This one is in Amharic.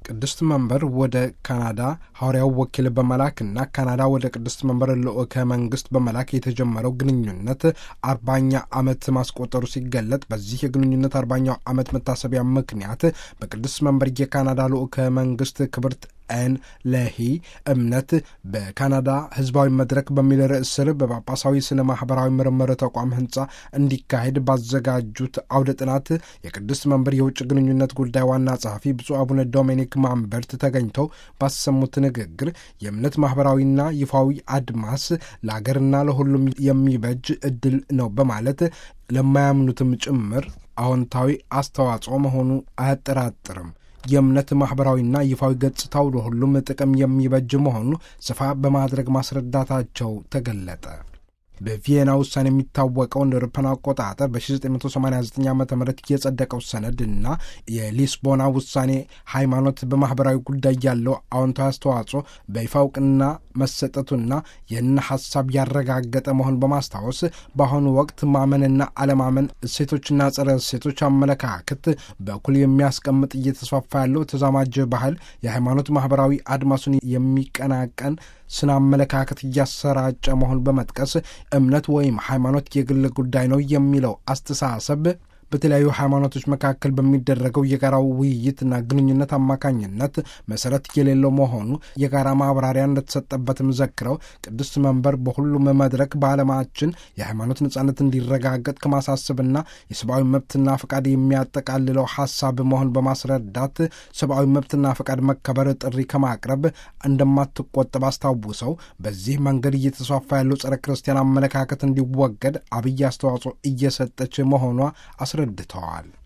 ቅድስት መንበር ወደ ካናዳ ሐዋርያው ወኪል በመላክና ካናዳ ወደ ቅድስት መንበር ልዑከ መንግስት በመላክ የተጀመረው ግንኙነት አርባኛ ዓመት ማስቆጠሩ ሲገለጥ በዚህ የግንኙነት አርባኛው ዓመት መታሰቢያ ምክንያት በቅድስት መንበር የካናዳ ልዑከ መንግስት ክብርት ኤን ለሂ እምነት በካናዳ ህዝባዊ መድረክ በሚል ርዕስ ስር በጳጳሳዊ ስነ ማህበራዊ ምርምር ተቋም ህንፃ እንዲካሄድ ባዘጋጁት አውደ ጥናት የቅድስት መንበር የውጭ ግንኙነት ጉዳይ ዋና ጸሐፊ ብፁዕ አቡነ ዶሚኒክ ማንበርት ተገኝተው ባሰሙት ንግግር የእምነት ማህበራዊና ይፋዊ አድማስ ለአገርና ለሁሉም የሚበጅ እድል ነው በማለት ለማያምኑትም ጭምር አዎንታዊ አስተዋጽኦ መሆኑ አያጠራጥርም። የእምነት ማኅበራዊና ይፋዊ ገጽታው ለሁሉም ጥቅም የሚበጅ መሆኑ ስፋ በማድረግ ማስረዳታቸው ተገለጠ። በቪየና ውሳኔ የሚታወቀው እንደ አውሮፓውያን አቆጣጠር በ1989 ዓ ም የጸደቀው ሰነድ እና የሊስቦና ውሳኔ ሃይማኖት በማኅበራዊ ጉዳይ ያለው አዎንታዊ አስተዋጽኦ በይፋ እውቅና መሰጠቱና ይህን ሐሳብ ያረጋገጠ መሆን በማስታወስ በአሁኑ ወቅት ማመንና አለማመን እሴቶችና ጸረ እሴቶች አመለካከት በኩል የሚያስቀምጥ እየተስፋፋ ያለው ተዛማጅ ባህል የሃይማኖት ማኅበራዊ አድማሱን የሚቀናቀን ስነ አመለካከት እያሰራጨ መሆን በመጥቀስ እምነት ወይም ሃይማኖት የግል ጉዳይ ነው የሚለው አስተሳሰብ በተለያዩ ሃይማኖቶች መካከል በሚደረገው የጋራ ውይይትና ግንኙነት አማካኝነት መሰረት የሌለው መሆኑ የጋራ ማብራሪያ እንደተሰጠበትም ዘክረው ቅድስት መንበር በሁሉም መድረክ በዓለማችን የሃይማኖት ነጻነት እንዲረጋገጥ ከማሳሰብና የሰብአዊ መብትና ፈቃድ የሚያጠቃልለው ሀሳብ መሆን በማስረዳት ሰብአዊ መብትና ፈቃድ መከበር ጥሪ ከማቅረብ እንደማትቆጠብ አስታውሰው በዚህ መንገድ እየተስፋፋ ያለው ጸረ ክርስቲያን አመለካከት እንዲወገድ አብይ አስተዋጽኦ እየሰጠች መሆኗ አስረድተዋል።